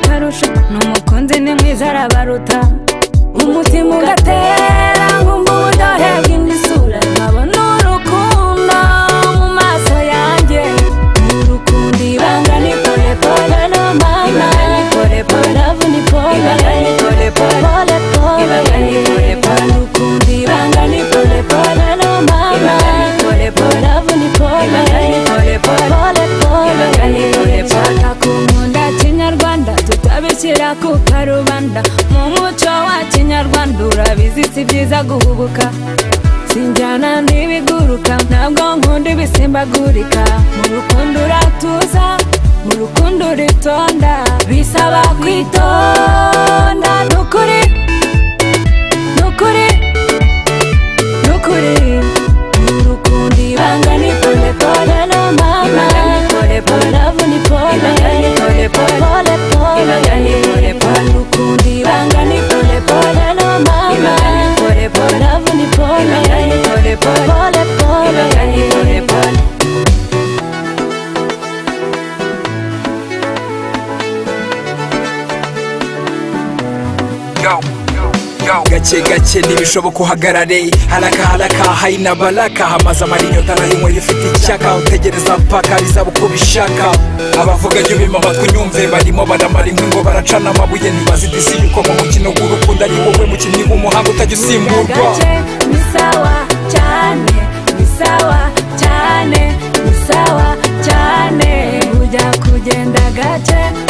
kurusha n'umukunzi ni mwiza arabaruta umutima ugatera nk'uburyohe bw'imisura nkabona urukundo mu maso yanjye urukundo ibanga ni pole pole no mama ibanga ni pole pole love ni pole ibanga ni pole pole pole pole ibanga ni pole pole urukundo ibanga ni pole pole no mama ibanga ni pole pole love ni pole ibanga ni pole pole pole pole ibanga ni pole pole akunda kinyarwanda tutabishyira ku karubanda mu muco wa kinyarwanda urabizi si byiza guhubuka sinjyana n'ibiguruka ntabwo nkunda ibisimbagurika mu rukundo uratuza mu rukundo uritonda bisaba kwitonda nukuri nukuri nukuri urukundo ibanga ni pole pole no mama ibanga ni pole pole love ni pole ibanga ni pole pole pole pole ibanga ni pole pole urukundo ibanga ni pole pole no mama ibanga ni pole pole love ni pole ibanga ni pole pole pole pole ibanga ni pole pole gake gake ntibishoboka uhagarare haraka haraka haina baraka hamaze amarinyota arahinywa ifite icyaka utegereza mpaka bizaba uko bishaka abavuga jya ubima amatwi nyumve barimo baramara inkwi ngo baracana amabuye ntibazidisi yuko mu mukino w'urukundo ari wowe mukinnyi w'umuhanga utajya usimburwa gake ni sawa cyane ni sawa cyane ni sawa cyane ujya kugenda gake